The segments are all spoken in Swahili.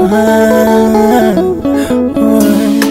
Ah, oh.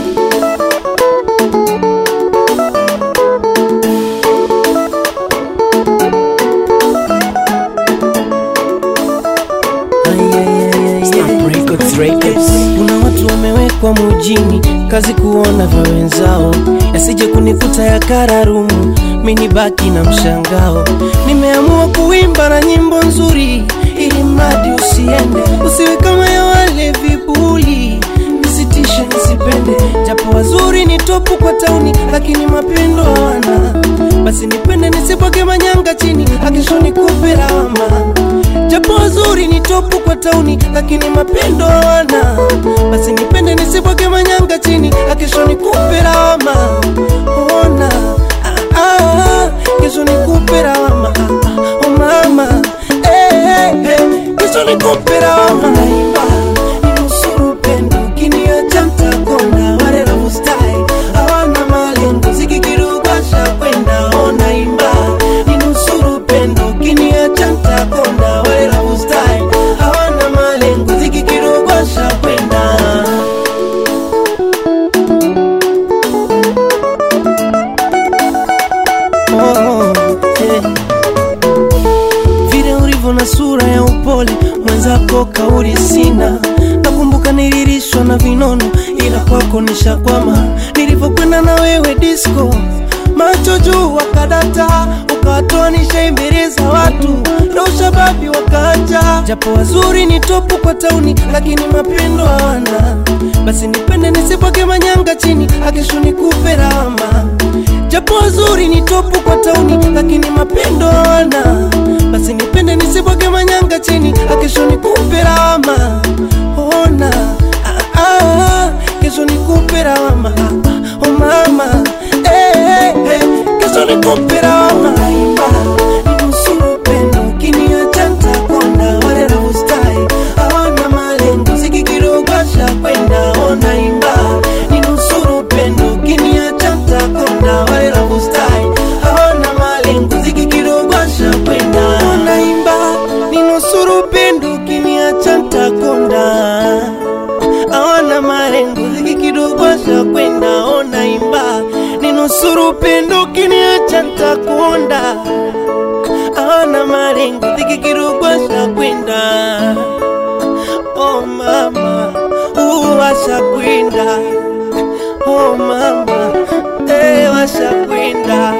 Kuna watu wamewekwa mujini, kazi kuona vya wenzao, yasije kunikuta ya kararumu, mini baki na mshangao. Nimeamua kuimba na nyimbo nzuri, ili mradi usiende, usiwe kama ya wale vibuli, nisitishe nisipende, japo wazuri ni topu kwa tauni, lakini mapendo hawana. Basi nipende nisibwage manyanga chini, akisho nikupe lawama japo wazuri ni topu kwa tauni, lakini mapendo hawana. Basi nipende nisibwage manyanga chini, akisho nikupe lawama. Ona ah, ah, kesho nikupe lawama ah, ah, oh mama eh, eh, eh, kesho nikupe lawama. Naimba ninusuru pendo, ukiniacha mtakonda wale love style hawana malengo, zikikirugasha kwenda. Oh, naimba ninusuru pendo, ukiniacha mtakonda wale love style hawana malengo, zikikirugasha kwenda. Oh, eh. Vile ulivyo na sura ya upole, mwenzako kauli sina. Nakumbuka nililishwa na vinono, ila kwako nishakwama. Nilivyokwenda na wewe disco, macho juu wakadata, ukawatoa nishaimbeleza watu na ushababi wakaacha. Japo wazuri ni topu kwa tauni, lakini mapendo hawana. Basi nipende nisibwage manyanga chini, akisho nikupe lawama japo wazuri ni topu kwa tauni, lakini mapendo hawana. Basi nipende nisibwage manyanga chini, akesho nikupe lawama. Ona ah, ah, kesho nikupe lawama ah, ah, oh mama eh, eh, eh, kesho nikupe lawama. Naimba ninusuru pendo, ukiniacha nitakonda. Wale love style hawana malengo, zikikirugasha kwenda. Oh, naimba ninusuru pendo, ukiniacha nitakonda. Wale love style hawana malengo, zikikirugasha kwenda. Oh, naimba ninusuru pendo, ukiniacha nitakonda hawana malengo zikikidogosha kwenda ona imba ninusuru pendo kiniacha ntakonda hawana malengo zikikidogosha kwenda oh mama uwasha kwenda oh mama eh washa kwenda